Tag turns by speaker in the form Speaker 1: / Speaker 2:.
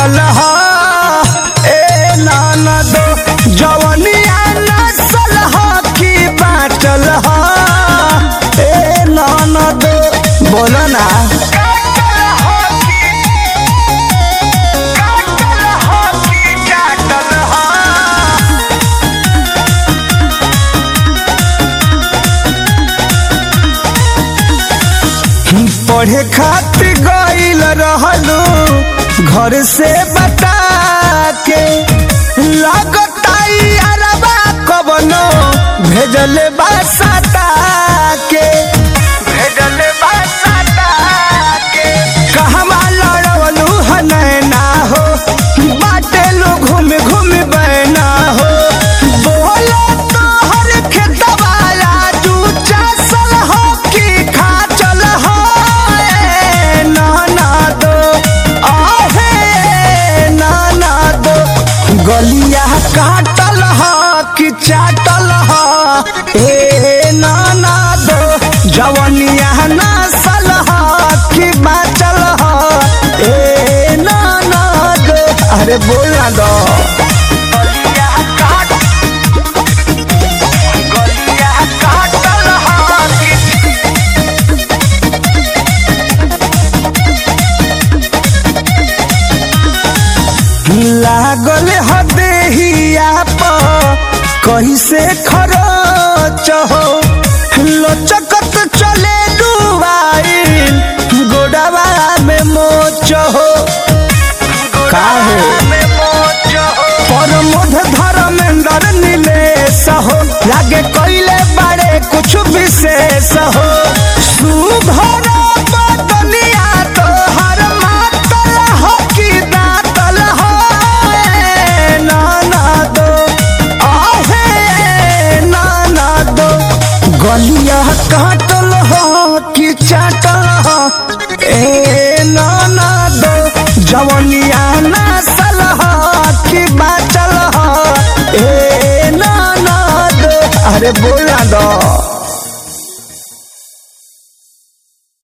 Speaker 1: चाटल ह ए ननद जवनिया नसल ह की बाटल ह ए ननद बोलो ना पढ़े खातिर गईल रहलू घर से बता के लगताई अरबा कबनो भेजले बासता के भेजले बासता के कहवा लड़वलू हनैना हो बाटे लो घूम घूम बैना हो बोलो तोहर खेतवाला तू चासल हो की खा चल हो ए नाना दो आहे नाना दो गलिया काटल ह कि चाटल ह ए नाना दो जवनिया नसल ह कि बाचल ह ए नाना दो अरे बोल ना दो गलिया काट गलिया काटल ह कि लागल हदेहिया पर कैसे खरच हो लचकत चले डुबाइल गोडवा में मोच हो काहे परमोध धर्मेंद्र नीलेश हो लागे कैले बड़े कुछ विशेष हो सुभर बदनिया तोहर मातल हो कि दातल हो ए नाना दो आहे नाना दो गलिया काटल हो कि चाटल हो ए नाना दो जवनिया नसल हो कि बाचल हो ए नाना दो अरे बोला दो